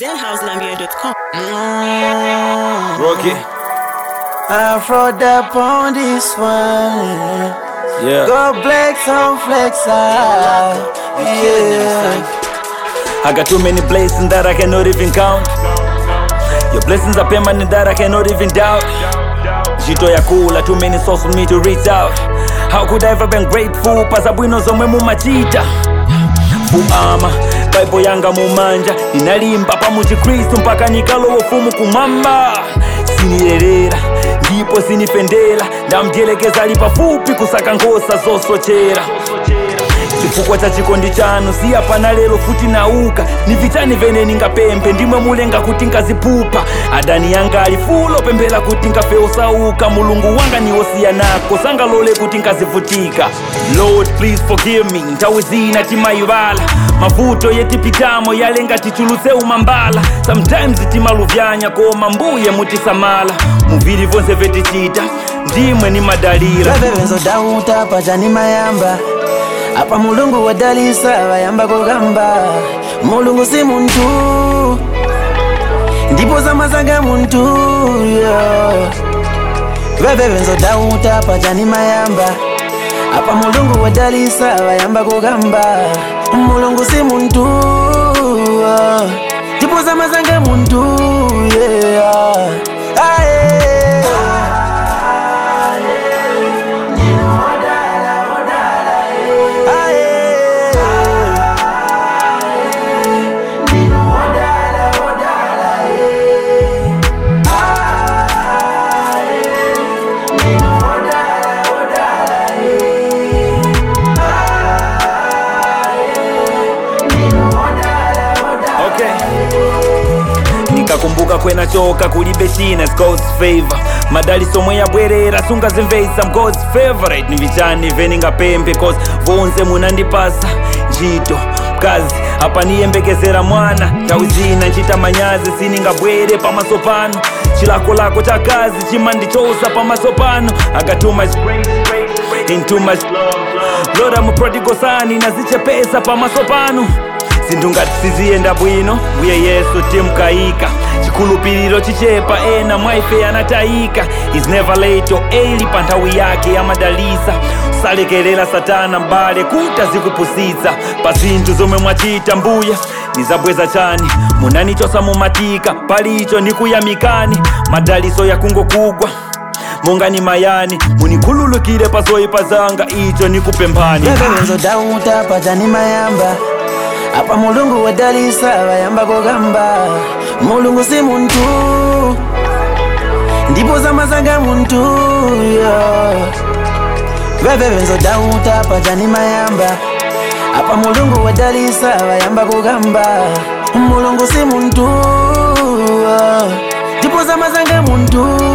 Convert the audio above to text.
ZenHouseLambia.com. Rocky. Afro up on this one. Yeah. Go flex on flex out. Yeah. I got too many blessings that I cannot even count. Your blessings are permanent that I cannot even doubt. Jito ya kula, too many souls for me to reach out. How could I ever been grateful? Pasabwino zomwe mumachita. Fuama, Bible yanga mumanja. Ninalimba pa muchikristu mpaka nikalowa ufumu kumamba. Sinilelera, ndipo sinipendera. Ndamdyelekeza ali pafupi kusaka nkhosa zosochera. chifukwa cha chikondi chanu siyapana lero futi nauka ni vitani vene ningapembe ndimwe mulenga kuti ngazipupa adani yanga ali fulo pembela kuti ngafe osauka mulungu wanga niwosiya nako sangalole kuti ngazivutika lord please forgive me nthawi zina timayivala mavuto yetipitamo yalenga tichulutse umambala sometimes timaluvyanya koma mbuye mutisamala muvili vonse vetichita ndimwe ni madalira Vavevenzo dauta pachani mayamba. Apa mulungu wadalisa vayamba kugamba. Mulungu si muntu. Ndipo zamazanga muntu. Yeah. Vavevenzo dauta pachani mayamba. Apa mulungu wadalisa vayamba kugamba. Mulungu si muntu. Yeah. Ndipo zamazanga muntu. Yeah. Aye. okay ndikakumbuka kwenachoka kulibe china its god's favor madaliso omwe yabwerera sungazimveisa m god's favorite ni vichani veningapembe cause vonse munandipasa ntchito mkazi apa niyembekezera mwana nthawi zina nchita manyazi siningabwere pamaso pano chilakolako cha kazi chimandichosa pamaso pano I got too much grace, grace, grace, and too much love, love. Lord I'm a prodigal son inazichepesa pamaso pano zinthu ngati siziyenda bwino mbuye yesu timkayika chikhulupiriro chichepa ena mwaife anatayika is never late or early pa nthawi yake yamadalisa usalekerera satana mbale kuti azikupusitsa pa zinthu zomwe mwachita mbuye nizabweza chani munanichosa mumatika palicho ndikuyamikani madaliso yakungokugwa monga ni mayani munikhululukire pa zoyipa zanga icho nikupemphani Vavevenzo dauta pachani mayamba. Apa mulungu wadalisa vayamba kugamba. Mulungu si muntu. Ndipo zamazanga muntu. Yeah. Vavevenzo dauta pachani mayamba. Apa mulungu wadalisa vayamba kugamba. Mulungu si muntu. Yeah. Ndipo zamazanga muntu.